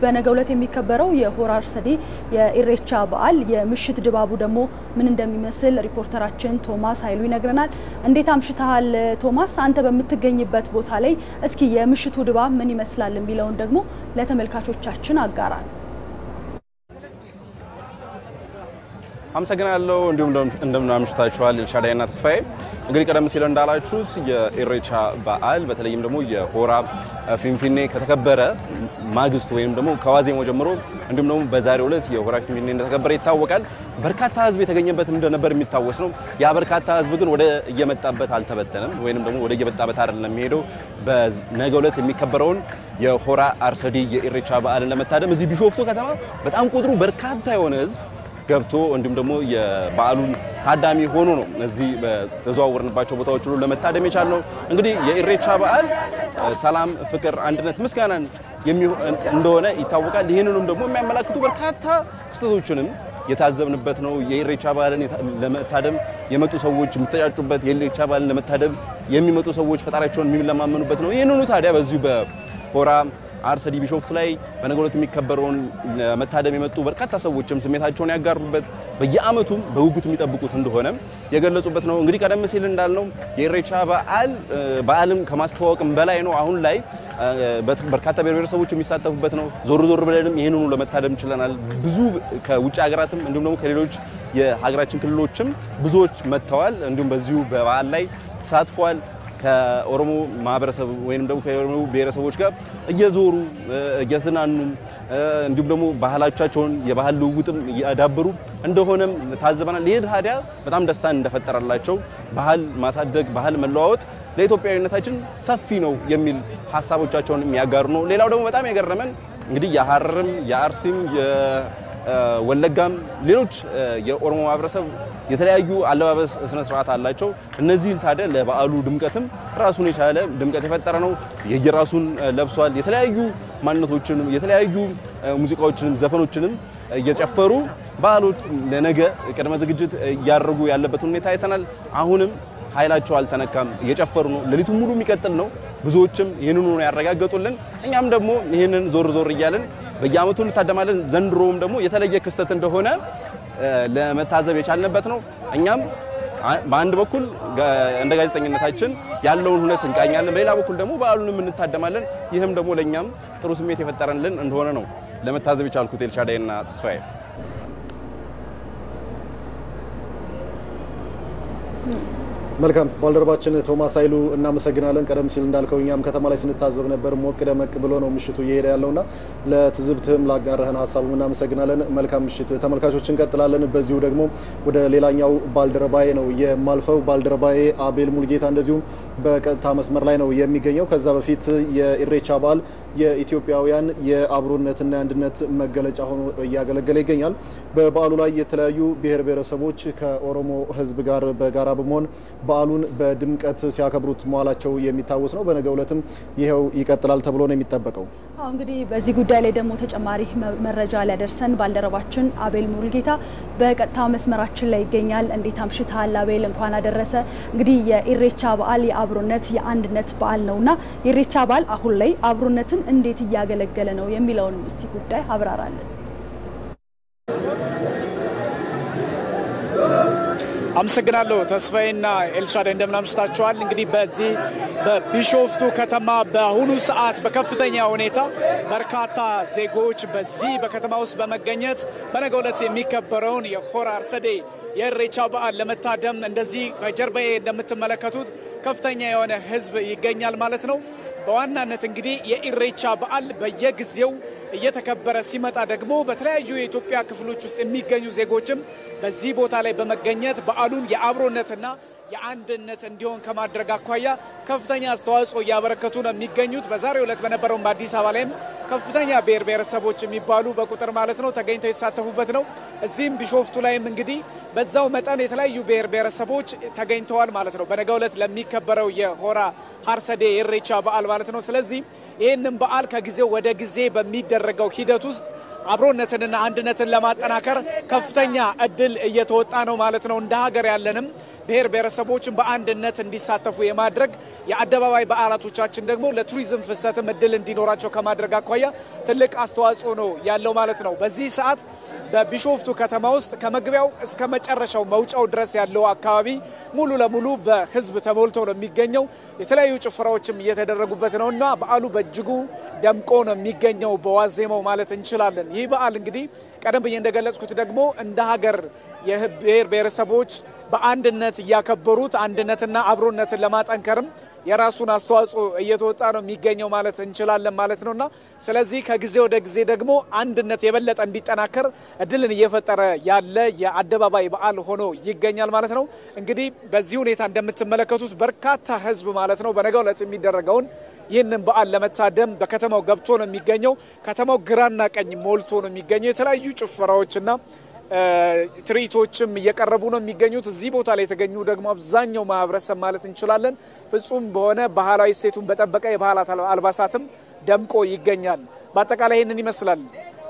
በነገው ዕለት የሚከበረው የሆራ አርሰዴ የኢሬቻ በዓል የምሽት ድባቡ ደግሞ ምን እንደሚመስል ሪፖርተራችን ቶማስ ኃይሉ ይነግረናል። እንዴት አምሽተሃል ቶማስ? አንተ በምትገኝበት ቦታ ላይ እስኪ የምሽቱ ድባብ ምን ይመስላል የሚለውን ደግሞ ለተመልካቾቻችን አጋራል። አመሰግናለሁ። እንዲሁም እንደምን አምሽታችኋል ኤልሻዳይና ተስፋዬ። እንግዲህ ቀደም ሲል እንዳላችሁት የኢሬቻ በዓል በተለይም ደግሞ የሆራ ፊንፊኔ ከተከበረ ማግስቱ ወይም ደግሞ ከዋዜማው ጀምሮ እንዲሁም ደግሞ በዛሬው ዕለት የሆራ ፊንፊኔ እንደተከበረ ይታወቃል። በርካታ ሕዝብ የተገኘበት እንደነበር የሚታወስ ነው። ያ በርካታ ሕዝብ ግን ወደ እየመጣበት አልተበተነም፣ ወይም ደግሞ ወደ እየመጣበት አይደለም የሚሄደው። በነገው ዕለት የሚከበረውን የሆራ አርሰዲ የኢሬቻ በዓልን ለመታደም እዚህ ቢሾፍቱ ከተማ በጣም ቁጥሩ በርካታ የሆነ ሕዝብ ገብቶ እንዲሁም ደግሞ የበዓሉን ታዳሚ ሆኖ ነው እዚህ በተዘዋወርንባቸው ቦታዎች ሁሉ ለመታደም የቻልነው። እንግዲህ የኢሬቻ በዓል ሰላም፣ ፍቅር፣ አንድነት፣ ምስጋናን እንደሆነ ይታወቃል። ይህንንም ደግሞ የሚያመላክቱ በርካታ ክስተቶችንም የታዘብንበት ነው። የኢሬቻ በዓልን ለመታደም የመጡ ሰዎች የሚተጫጩበት፣ የኢሬቻ በዓልን ለመታደም የሚመጡ ሰዎች ፈጣሪያቸውን የሚለማመኑበት ነው። ይህንኑ ታዲያ በዚሁ በሆራ አርሰዲ ቢሾፍቱ ላይ በነገው ዕለት የሚከበረውን ለመታደም የመጡ በርካታ ሰዎችም ስሜታቸውን ያጋሩበት በየዓመቱም በጉጉት የሚጠብቁት እንደሆነ የገለጹበት ነው። እንግዲህ ቀደም ሲል እንዳልነው የኢሬቻ በዓል በዓልም ከማስተዋወቅም በላይ ነው። አሁን ላይ በርካታ ብሔር ብሔረሰቦች የሚሳተፉበት ነው። ዞር ዞር ብለንም ይህንኑ ለመታደም ችለናል። ብዙ ከውጭ ሀገራትም እንዲሁም ደግሞ ከሌሎች የሀገራችን ክልሎችም ብዙዎች መጥተዋል። እንዲሁም በዚሁ በበዓል ላይ ተሳትፈዋል። ከኦሮሞ ማህበረሰብ ወይም ደግሞ ከኦሮሞ ብሔረሰቦች ጋር እየዞሩ እየዝናኑ እንዲሁም ደግሞ ባህላቻቸውን የባህል ልውውጥም እያዳበሩ እንደሆነም ታዘበናል። ይህ ታዲያ በጣም ደስታን እንደፈጠረላቸው ባህል ማሳደግ፣ ባህል መለዋወጥ ለኢትዮጵያዊነታችን ሰፊ ነው የሚል ሀሳቦቻቸውን የሚያጋሩ ነው። ሌላው ደግሞ በጣም የገረመን እንግዲህ የሀረርም የአርሲም ወለጋም ሌሎች የኦሮሞ ማህበረሰብ የተለያዩ አለባበስ ስነ ስርዓት አላቸው። እነዚህን ታዲያ ለበዓሉ ድምቀትም ራሱን የቻለ ድምቀት የፈጠረ ነው። የየራሱን ለብሷል። የተለያዩ ማንነቶችንም የተለያዩ ሙዚቃዎችንም ዘፈኖችንም እየጨፈሩ በዓሎች ለነገ ቅድመ ዝግጅት እያደረጉ ያለበት ሁኔታ አይተናል። አሁንም ኃይላቸው አልተነካም፣ እየጨፈሩ ነው። ሌሊቱን ሙሉ የሚቀጥል ነው። ብዙዎችም ይህንኑ ነው ያረጋገጡልን። እኛም ደግሞ ይህንን ዞር ዞር እያልን በየዓመቱ እንታደማለን። ዘንድሮም ደግሞ የተለየ ክስተት እንደሆነ ለመታዘብ የቻልንበት ነው። እኛም በአንድ በኩል እንደ ጋዜጠኝነታችን ያለውን ሁነት እንቃኛለን፣ በሌላ በኩል ደግሞ በዓሉንም እንታደማለን። ይህም ደግሞ ለእኛም ጥሩ ስሜት የፈጠረልን እንደሆነ ነው ለመታዘብ የቻልኩት። ኤልሻዳይና ተስፋዬ መልካም ባልደረባችን ቶማስ ኃይሉ እናመሰግናለን። ቀደም ሲል እንዳልከው እኛም ከተማ ላይ ስንታዘብ ነበር። ሞቅ ደመቅ ብሎ ነው ምሽቱ እየሄደ ያለውና ለትዝብትህም ላጋራህን ሀሳቡም እናመሰግናለን። መልካም ምሽት ተመልካቾች፣ እንቀጥላለን። በዚሁ ደግሞ ወደ ሌላኛው ባልደረባዬ ነው የማልፈው። ባልደረባዬ አቤል ሙልጌታ እንደዚሁም በቀጥታ መስመር ላይ ነው የሚገኘው። ከዛ በፊት የኢሬቻ በዓል የኢትዮጵያውያን የአብሮነትና የአንድነት መገለጫ ሆኖ እያገለገለ ይገኛል። በበዓሉ ላይ የተለያዩ ብሔር ብሔረሰቦች ከኦሮሞ ሕዝብ ጋር በጋራ በመሆን በዓሉን በድምቀት ሲያከብሩት መዋላቸው የሚታወስ ነው። በነገው ዕለትም ይኸው ይቀጥላል ተብሎ ነው የሚጠበቀው። አሁ እንግዲህ በዚህ ጉዳይ ላይ ደግሞ ተጨማሪ መረጃ ሊያደርሰን ባልደረባችን አቤል ሙልጌታ በቀጥታ መስመራችን ላይ ይገኛል። እንዴት አምሽተሃል አቤል? እንኳን አደረሰ። እንግዲህ የኢሬቻ በዓል የአብሮነት የአንድነት በዓል ነውና የኢሬቻ በዓል አሁን ላይ አብሮነትን እንዴት እያገለገለ ነው የሚለውን እስቲ ጉዳይ አብራራለን። አመሰግናለሁ ተስፋዬና ኤልሻዳይ እንደምን አምሽታችኋል። እንግዲህ በዚህ በቢሾፍቱ ከተማ በአሁኑ ሰዓት በከፍተኛ ሁኔታ በርካታ ዜጎች በዚህ በከተማ ውስጥ በመገኘት በነገው ዕለት የሚከበረውን የሆራ አርሰዴ የኢሬቻ በዓል ለመታደም እንደዚህ በጀርባዬ እንደምትመለከቱት ከፍተኛ የሆነ ሕዝብ ይገኛል ማለት ነው። በዋናነት እንግዲህ የኢሬቻ በዓል በየጊዜው እየተከበረ ሲመጣ ደግሞ በተለያዩ የኢትዮጵያ ክፍሎች ውስጥ የሚገኙ ዜጎችም በዚህ ቦታ ላይ በመገኘት በዓሉን የአብሮነትና የአንድነት እንዲሆን ከማድረግ አኳያ ከፍተኛ አስተዋጽኦ እያበረከቱ ነው የሚገኙት። በዛሬው ዕለት በነበረውም በአዲስ አበባ ላይም ከፍተኛ ብሔር ብሔረሰቦች የሚባሉ በቁጥር ማለት ነው ተገኝተው የተሳተፉበት ነው። እዚህም ቢሾፍቱ ላይም እንግዲህ በዛው መጠን የተለያዩ ብሔር ብሔረሰቦች ተገኝተዋል ማለት ነው በነገው ዕለት ለሚከበረው የሆራ ሀርሰዴ የኢሬቻ በዓል ማለት ነው። ስለዚህ ይህንን በዓል ከጊዜው ወደ ጊዜ በሚደረገው ሂደት ውስጥ አብሮነትንና አንድነትን ለማጠናከር ከፍተኛ እድል እየተወጣ ነው ማለት ነው። እንደ ሀገር ያለንም ብሔር ብሔረሰቦችን በአንድነት እንዲሳተፉ የማድረግ የአደባባይ በዓላቶቻችን ደግሞ ለቱሪዝም ፍሰትም እድል እንዲኖራቸው ከማድረግ አኳያ ትልቅ አስተዋጽኦ ነው ያለው ማለት ነው። በዚህ ሰዓት በቢሾፍቱ ከተማ ውስጥ ከመግቢያው እስከ መጨረሻው መውጫው ድረስ ያለው አካባቢ ሙሉ ለሙሉ በሕዝብ ተሞልቶ ነው የሚገኘው። የተለያዩ ጭፈራዎችም እየተደረጉበት ነው እና በዓሉ በእጅጉ ደምቆ ነው የሚገኘው በዋዜማው ማለት እንችላለን። ይህ በዓል እንግዲህ ቀደም ብዬ እንደገለጽኩት ደግሞ እንደ ሀገር የብሔር ብሔረሰቦች በአንድነት እያከበሩት አንድነትና አብሮነትን ለማጠንከርም የራሱን አስተዋጽኦ እየተወጣ ነው የሚገኘው ማለት እንችላለን ማለት ነውና ስለዚህ ከጊዜ ወደ ጊዜ ደግሞ አንድነት የበለጠ እንዲጠናከር እድልን እየፈጠረ ያለ የአደባባይ በዓል ሆኖ ይገኛል ማለት ነው። እንግዲህ በዚህ ሁኔታ እንደምትመለከቱት በርካታ ህዝብ ማለት ነው በነገው ዕለት የሚደረገውን ይህንን በዓል ለመታደም በከተማው ገብቶ ነው የሚገኘው። ከተማው ግራና ቀኝ ሞልቶ ነው የሚገኘው። የተለያዩ ጭፈራዎችና ትርኢቶችም እየቀረቡ ነው የሚገኙት። እዚህ ቦታ ላይ የተገኙ ደግሞ አብዛኛው ማህበረሰብ ማለት እንችላለን ፍጹም በሆነ ባህላዊ እሴቱን በጠበቀ የባህላት አልባሳትም ደምቆ ይገኛል። በአጠቃላይ ይህንን ይመስላል።